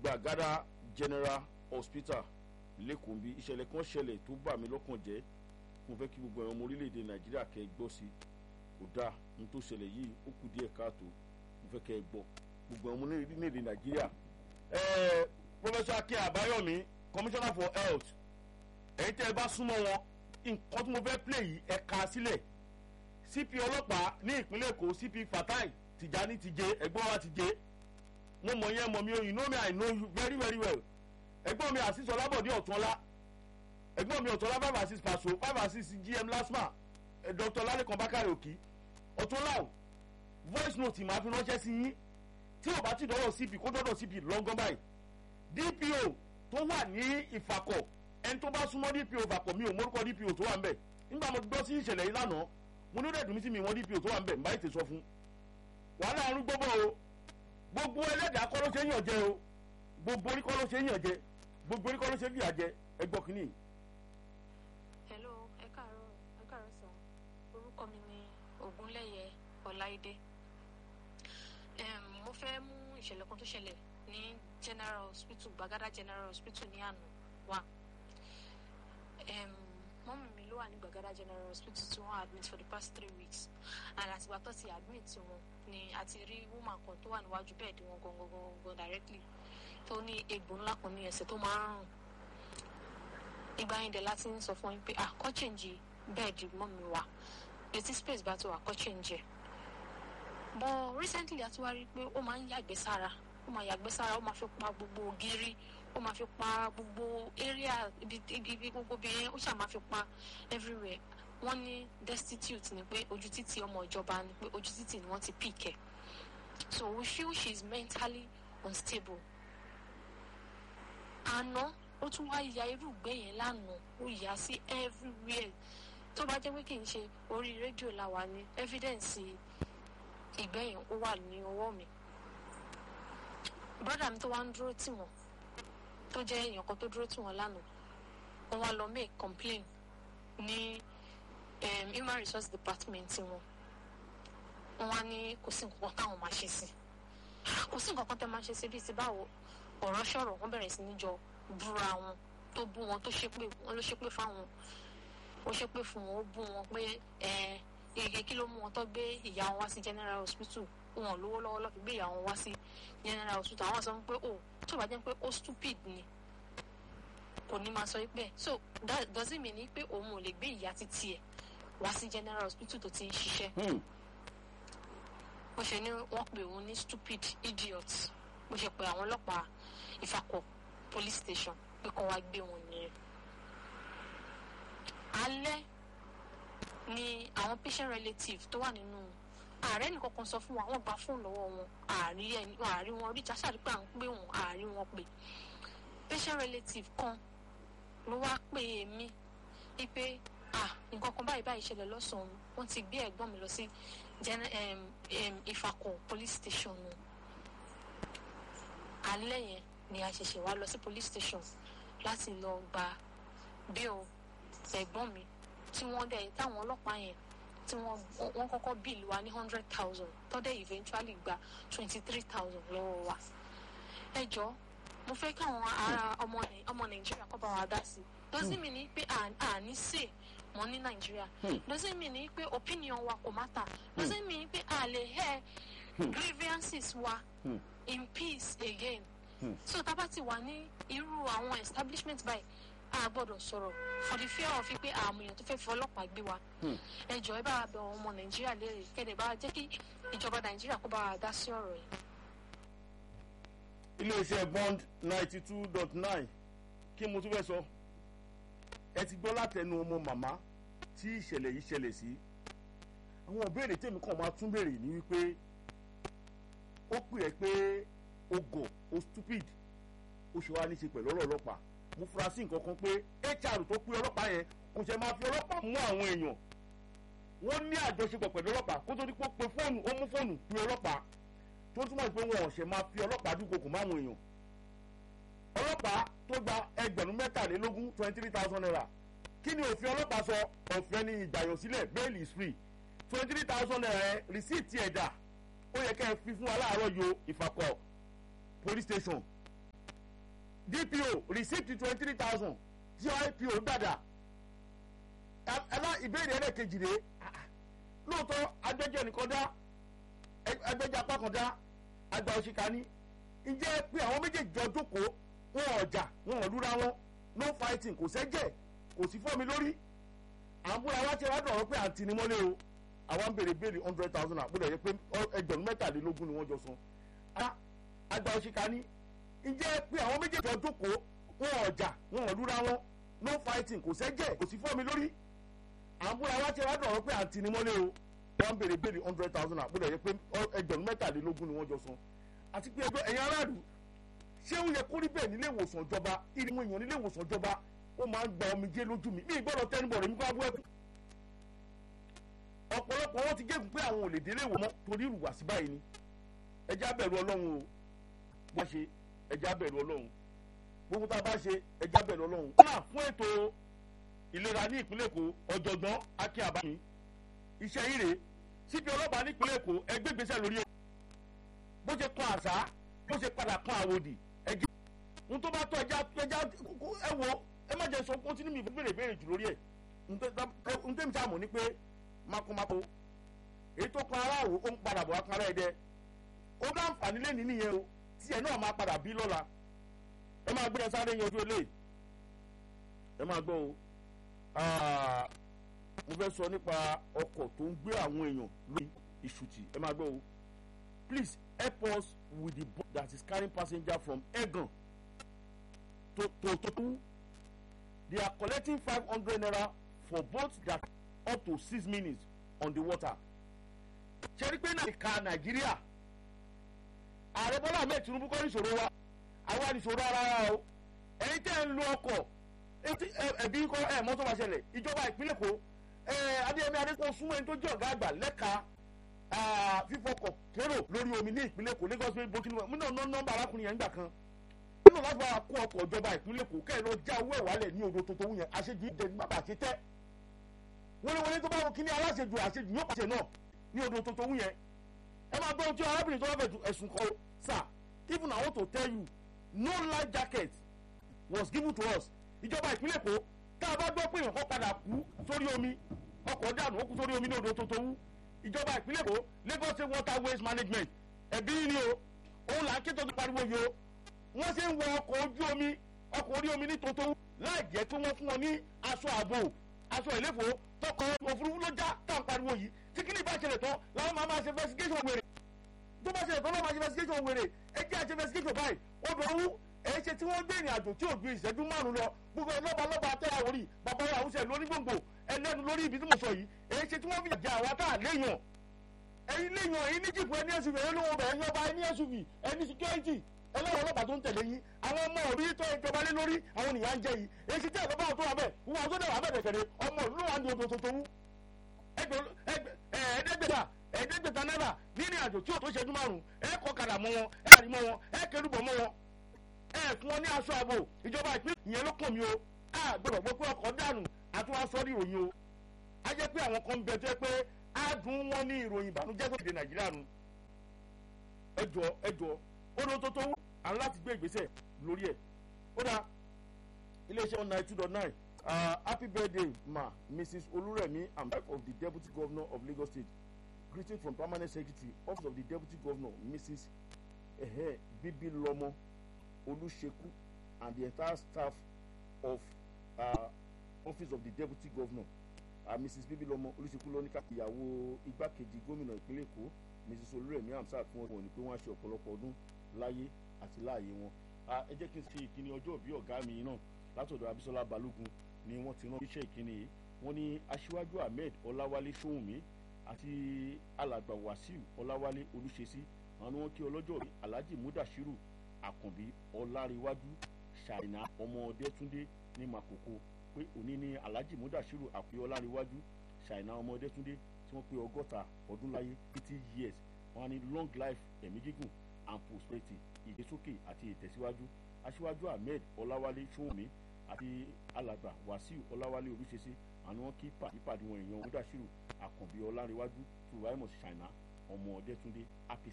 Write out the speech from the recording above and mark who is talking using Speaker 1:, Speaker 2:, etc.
Speaker 1: gbàgádà general hospital lẹ́kọ̀ọ́ bí ìṣẹ̀lẹ̀ kan ṣẹlẹ̀ tó bà mí lọ́kàn jẹ́ mo fẹ́ kí gbogbo àwọn ọmọ orílẹ̀-èdè nàìjíríà kẹ́ ẹ gbọ́ sí kò dáa ní tó ṣẹlẹ̀ yìí ó kù díẹ̀ káàtó mo fẹ́ kẹ́ ẹ gbọ́ gbogbo àwọn ọmọ orílẹ̀-èdè nàìjíríà. ẹ̀ẹ́ professor akin àbáyọ̀mí commissioner for health ẹ̀yin tẹ́ ẹ bá súnmọ́ wọn nǹkan tí mo fẹ́ play yìí ẹ kà á sílẹ̀ cp ọlọ́pàá ní ìpínlẹ̀ èkó cp fatai tìjání ti jẹ ẹ̀gbọ́n wa ti jẹ mo mọ̀ yẹn mọ̀ mi o you know me i know you very very well ẹ̀gbọ́n mi àṣìṣe ọlábọ̀dé ọ̀túnọlá ẹ̀gbọ́n mi ọ̀túnọlá five and six paṣọ five and six gm lasma dr lalekan bakare òkì ọ̀túnọlá o voice note máa fi ránṣẹ́ sí yín tí o bá ti dọ́wọ́ cp kó dọ́dọ̀ cp lọ́ngàn báyìí dpo tó wà ní ìfàkọ̀ ẹni tó bá súnmọ́ dpo ìfàkọ̀ mi ò mórúkọ dpo tó wà ń bẹ̀ nígbà mo gbọ́ sí ìṣẹ̀lẹ̀ yìí lánàá mo ní ó dẹ̀ dùn mí sí mi wọ́n dpo tó wà ń bẹ̀ ń bá ètè sọ fún wàhálà àrùn gbọ́bọ̀ o gbogbo ẹlẹ́dàá kọ́ ló ṣe ń yàn jẹ o gbogbo orí kọ́ ló ṣe ń yàn jẹ gbogbo orí kọ́ ló ṣe ń fìyà jẹ ẹgbọ́ kìíní.
Speaker 2: hello ẹ káàárọ̀ ẹ káàárọ̀ sà orúkọ mi ni ogunlẹyẹ ọláìdé mo fẹ́ mú ìṣẹ̀lẹ̀ kan tó ṣẹlẹ̀ ní general hospital gbagada general hospital ní àná wá mọ́mí mi ló wà ní gbagada general hospital tí wọ́n admit for the past three weeks and àtìgbà tó ti admit wọn ni a ti rí woman kan tó wà níwájú bẹ́ẹ̀dì wọn gangan gangan directly tó ní egbò ńlá kan ní ẹsẹ̀ tó máa ń rùn ìgbà yẹn dẹ̀ láti ń sọ fún yín pé ah kọ́ change bẹ́ẹ̀dì mọ́mí wa etí space bá ti wà kọ́ change ẹ̀ but recently a ti wá rí i pé ó máa ń yàgbẹ́ sára ó máa yàgbẹ́ sára ó máa fi pa gbogbo ògiri ó máa fi pa gbogbo area ibi ibi gbogbo bí yẹn ó ṣáà máa fi pa everywhere wọ́n ní destitute ni pé ojú títì ọmọ ìjọba ni pé ojú títì ni wọ́n ti pick ẹ̀ so we feel she is mentally unstable àná ó tún wá ya irú ìgbẹ́ yẹn lánàá ó yà sí everywhere tó bá jẹ́ pé kì í ṣe orí rédíò la wà ní evidence ìgbẹ́ yẹn ó wà ní ọwọ́ mi brother mi tó wá ń dúró tì wọ́n tó jẹ́ èèyàn kan tó dúró tì wọ́n lánàá wọ́n wá lọ make complain ní um, human resource department wọn wọ́n wá ní kò sí nǹkan táwọn máa ṣe sí kò sí nǹkan kan tẹ́ máa ṣe sí bíi ti báwo ọ̀rọ̀ ṣọ̀rọ̀ wọ́n bẹ̀rẹ̀ sí ní jọ búra wọn tó bú wọn tó ṣépè wọn ló ṣépè fáwọn ó ṣépè fún wọn ó bú wọn pé ẹ ẹ kí ló mú wọn tó gbé ìyá wọn wá sí general hospital wọn lówó lọ́wọ́ lọ́ọ́ fi gbé ìyá wọn wá sí general hospital àwọn sọ pé o tó bá jẹ́ pé ó stupid ni kò ní máa sọ pé so that doesn't mean pé òun ò lè gbé ìyá títí ẹ̀ wá sí general hospital tó ti ń ṣiṣẹ́ bó ṣe ní wọ́n pè òun ní stupid idiot bó ṣe pé àwọn ọlọ́pàá ìfakọ̀ police station pé kó wá gbé wọn nìyẹn alẹ́ ni àwọn patient relative tó wà nínú ààrẹ nìkan kan sọ fún wa wọ́n gba fóònù lọ́wọ́ wọn ààrí ẹni ààrí wọn rí jásàrí pé à ń pè wọn ààrí wọn pè patient relative kan ló wá pè mí wípé ah nǹkan kan báyìí báyìí ṣẹlẹ̀ lọ́sàn-án wọ́n ti gbé ẹ̀gbọ́n mi lọ sí ìfakọ̀ police station nù alẹ́ yẹn ni a ṣẹ̀ṣẹ̀ wá lọ sí police station láti lọ gba bill ẹ̀gbọ́n mi tí wọ́n dẹ̀ táwọn ọlọ́pàá yẹn tí wọ́n wọ́n kọ́kọ́ bill wa ní hundred thousand tọ́dẹ̀ eventually gba twenty three thousand lọ́wọ́ wa. ẹ jọ mo fẹ́ káwọn ará ọmọ ọmọ nàìjíríà kọ́ bá wa dá sí i doesn't mean ni pé àní sè mọ́ ní nàìjíríà doesn't mean ni pé opinion wa kò matter doesn't mean ni pé a lè hear grievances wa in peace again so tá a bá ti wà ní irú àwọn establishment báyìí a gbọ́dọ̀ sọ̀rọ̀ for the fear of pé àwọn èèyàn tó fẹ́ fi ọlọ́pàá gbé wa ẹ jọ ẹ bá wa bẹ àwọn ọmọ nàìjíríà léèrè kẹ́lẹ̀ bá wa jẹ́ kí ìjọba nàìjíríà kó bá wa dá sí ọ̀rọ̀ yìí.
Speaker 1: iléeṣẹ́ bond ninety two dot nine kí mo tún fẹ́ sọ ẹ ti gbọ́ látẹnu ọmọ màmá tí ìṣẹ̀lẹ̀ yìí ṣẹlẹ̀ sí àwọn ìbéèrè tèmi kàn máa tún béèrè ní wípé ó pè ẹ́ pé o gọ̀ o stupid ó ṣe wá ní ṣe pẹ̀lú ọ̀rọ̀ ọlọ́pàá mo fura sí nǹkan kan pé hr tó pé ọlọ́pàá yẹn kò ṣe máa fi ọlọ́pàá mú àwọn èèyàn wọ́n ní àjọṣepọ̀ pẹ̀lú ọlọ́pàá kó tó di pé ó pe fóònù ó mú fóònù pe ọlọ́pàá tó túmọ̀ sí pé wọn ò ṣe máa fi ọlọ́pàá dúpọ̀ kò máwọn èèyàn ọlọ́pàá tó gba ẹgbẹ̀rún mẹ́tàlélógún twenty three thousand naira kí ni òfin ọlọ́pàá sọ ọ̀fẹ́ ni ìgbàyàn sílẹ̀ bail is free twenty three thousand naira receipt ẹ̀dà ó yẹ kẹ́ ẹ fi fún wa láàárọ̀ yo ìfàkọ̀ police station dpo receipt twenty three thousand tí ipo dàdà ẹlá ìbéèrè ẹlẹ́ẹ̀kejì rèé lóòótọ́ agbẹjọ́ nìkan dá agbẹjọ́ apá kan dá àgbà òṣìkà ní ǹjẹ́ pé àwọn méjèèjì jọ jókòó wọn ọjà wọn ò lúra wọn no fighting kò sẹ́jẹ̀ kò sí fọ́mi lórí àbúrò àwa ti wá dọ̀rọ̀ pé àǹtí ni mọ́lé o àwa ń béèrè béèrè hundred thousand àpòlẹ̀ yẹ pé ẹgbẹ̀rún mẹ́tàlélógún ni wọ́n jọ san àgbà òṣìkà ní ǹjẹ́ pé àwọn méjèèjì jọ jókòó wọn ọjà wọn ò lúra wọn no fighting kò sẹ́jẹ̀ kò sí fọ́mi lórí àbúrò àwa ti wá dọ̀rọ̀ pé àǹtí ni mọ́lé o wọ́n ń béèrè béèrè hundred thousand àpòlẹ̀ yẹ pé ẹgbẹ̀rún mẹ́tàlélógún ni wọ́n jọ san àti pé ẹjọ́ ẹ̀yin aráàlú ṣé ó yẹ kó rí bẹ́ẹ̀ nílé ìwòsàn ìjọba ìrìnwó èèyàn nílé ìwòsàn ìjọba ó máa ń gba omijé lójú mi mi gbọ́dọ̀ tẹ́nibọ̀ rẹ̀ mi kó abú ẹ̀kú. ọ̀pọ̀lọpọ̀ wọn ti gégùn pé àwọn ò lè délé ìwò mọ́ torí ìrùwàsí báyìí ni ẹjẹ́ abẹ̀rù ọlọ́run o bá ṣe ẹjẹ́ abẹ̀rù ọlọ́run gbogbo tá a bá ṣe ẹjẹ́ abẹ̀rù ọlọ́run. kọ́nà fún ètò ìlera ní ìpínlẹ̀ èkó ọ̀jọ̀gbọ́n akin àbámi iṣẹ́ yìí rèé síbi ọlọ́pàá ní ìpínlẹ̀ èkó ẹgbẹ́ ìgbésẹ̀ lórí ẹ̀ bó ṣe kan àṣà bó ṣe padà kan àwòdì ẹjẹ n tó bá tọ ẹja ẹja ẹ wo ẹ má jẹ sọ kó tí ní mi béèrè béèrè jù lórí ẹ n tẹ́ mi sá mọ̀ ní pé makomako èyí tó kan ara òwò ó ń padà bọ̀ wá kan ara ẹ̀ dẹ ó dá àǹfààní lẹ́ni nìyẹn o tí ẹ náà máa padà bí lọ́la ẹ máa gbé ẹ sáré yanjú ilé ẹ máa gbọ́ o mo fẹ́ sọ nípa ọkọ̀ tó ń gbé àwọn èèyàn lórí ìṣùtì ẹ máa gbọ́ o please help us with the boat that is carrying passenger from egan to to totu they are collecting five hundred naira for boats that up to six minutes on the water ṣẹ́rí pé náà ìka nàìjíríà ààrẹ bọ́lá ahmed tinubu kọ́ níṣòro wa àwa níṣòro ara wa o ẹ̀yin tẹ́ ń lo ọkọ̀ ẹ̀bí kọ́ ẹ̀ mọ́tò máa ṣẹlẹ̀ ìjọba ìpínlẹ̀ kó adéyẹmí adékò súnmọ́ ẹni tó jẹ́ ọ̀gá àgbà lẹ́ka fífọkọ̀ kérò lórí omi ní ìpínlẹ̀ èkó lagos bay bókínú mú náà nọ́mbà arákùnrin yẹn gbà kan nínú láti bá kó ọkọ̀ ìjọba ìpínlẹ̀ èkó kẹ́ ẹ̀ lọ já owó ẹ̀wálẹ̀ ní odò tuntun wúyẹn àṣejù ìjẹ ní bàbá àti tẹ́ wọléwọlé tó bá wọ kíní aláṣejù àṣejù yóò pàṣẹ náà ní odò tuntun wúyẹn ẹ máa gbọ́ ohun tí arábìnrin tó bá fẹ̀ ẹ̀sùn kọ sà even I want to tell you no life jacket was given to us ìjọba ìpínlẹ̀ èkó tá a bá gbọ́ pé èèyàn kan padà kú sórí omi ọkọ̀ dànù ó kú sórí omi ní odò tuntun wú ìjọba ìpínlẹ̀ èkó lagos state water waste management ẹ̀bí ni o òun là ń ké tó ti pariwo yìí o wọ́n ṣe ń wọ ọkọ̀ ojú omi ọkọ̀ orí omi ní tuntun láì jẹ́ pé wọ́n fún wọn ní aṣọ ààbò aṣọ ìléfò tọkọ òfurufú ló já tá à ń pariwo yìí tí kí ni ìbá ṣẹlẹ̀ tán làwọn máa máa ṣe investigation wèrè tó bá ṣẹlẹ̀ tán lọ́wọ́ máa ṣe investigation wèrè ẹ jẹ́ àṣẹ investigation báyìí odò owó èyí ṣe tí wọ́n gbé ìrìn àjò tí ò ju ìṣẹ́jú márùn lọ gbogbo lọ́ba lọ́ba tẹ́lá orí bàbá wa àwùjọ lórí gbòǹgbò ẹlẹ́nu lórí ibi tí mo sọ yìí èyí ṣe tí wọ́n fi jẹ àwa tá à léèyàn ẹ̀yin léèyàn ẹ̀yin ní jìpù ẹni suv ẹ̀yin lówó bẹ̀ ẹ̀yin ọba ẹni suv ẹni security ẹlẹ́wọ̀n ọlọ́pàá tó ń tẹ̀lé yín àwọn ọmọ òbí tó ìjọba lé lórí àwọn nìyà ń jẹ yìí èyí ṣe tí ẹ̀kọ́ báwọn tó wà bẹ́ẹ̀ wọn tó dẹ̀ wà bẹ́ẹ̀ kẹ̀kẹ́ ọmọ òlú wà ní odò tuntun ẹ̀ẹ́dẹ́gbẹ̀ta ẹ̀ẹ́dẹ́gbẹ̀ta náírà nínú àjò tí ò tó ṣẹ́jú márùn-ún ẹ̀ kọ́ kàdà mọ́ wọn ẹ̀ àrí mọ́ wọn ẹ̀ kẹrùbọ̀ mọ́ wọn ẹ fún wọn ní aṣọ ààbò ìjọba ìpínlẹ̀ ìyẹn ló kàn mí o a gbọdọ̀ gbọ́ pé ọkọ̀ dànù àti wọn sọ ní ìròyìn o a jẹ́ pé àwọn kan bẹ tó yẹ pé a dùn wọn ní ìròyìn ìbànújẹ́ tó ti dé nàìjíríà nu ẹjọ ẹjọ ó ló tó tó wú àwọn láti gbé ìgbésẹ̀ lórí ẹ̀ ó dá iléeṣẹ́ one nine two dot nine happy birthday ma mrs olúrẹ̀mí and wife of the deputy governor of lagos state greeting from permanent secretary office of the deputy governor mrs ehe bibilomo Oluseku and the entire staff of uh, office of the deputy governor uh, mrs bibilomo Oluseku lóníkà ìyàwó igbákejì gómìnà ìpínlẹ̀ èkó mrs olúrẹ̀mí hamsat fún ọgbọ̀n ní pé wọ́n á ṣe ọ̀pọ̀lọpọ̀ ọdún láyé àti láàyè wọn ẹ jẹ́ kí n ṣe ìkíni ọjọ́ òbí ọ̀gá mi náà látọ̀dọ̀ abisola balógun ni wọ́n ti rán iṣẹ́ ìkíni yìí wọ́n ní aṣíwájú ahmed ọláwálé sóhùnmí àti alàgbà wàsíù ọláwálé olùṣesí àwọn ni wọ́n kí ọlọ́jọ́ òbí alhaji mudashiru àkànbí ọláríwájú ṣàìnà ọmọ ọdẹtúndé ní makoko pé òní ní alhaji mudashiru àpè ọláríwájú ṣàìnà ọmọ ọdẹtúndé tí wọ́n pé ọgọ́ta ọdún láyé fifty years wọ́n ní long life ẹ̀mí gígùn and prosperity ìgbésókè àti ìtẹ̀síwájú aṣíwájú ahmed ọláwálé ṣóhùnmí àti alàgbà wàsíù ọláwálé olùṣesí àwọn wọn kí pàdípàdé wọn èèyàn mudashiru àkànbí ọláríwájú tùwáìmọ̀ ṣàìnà ọmọ ọdẹtúndé happy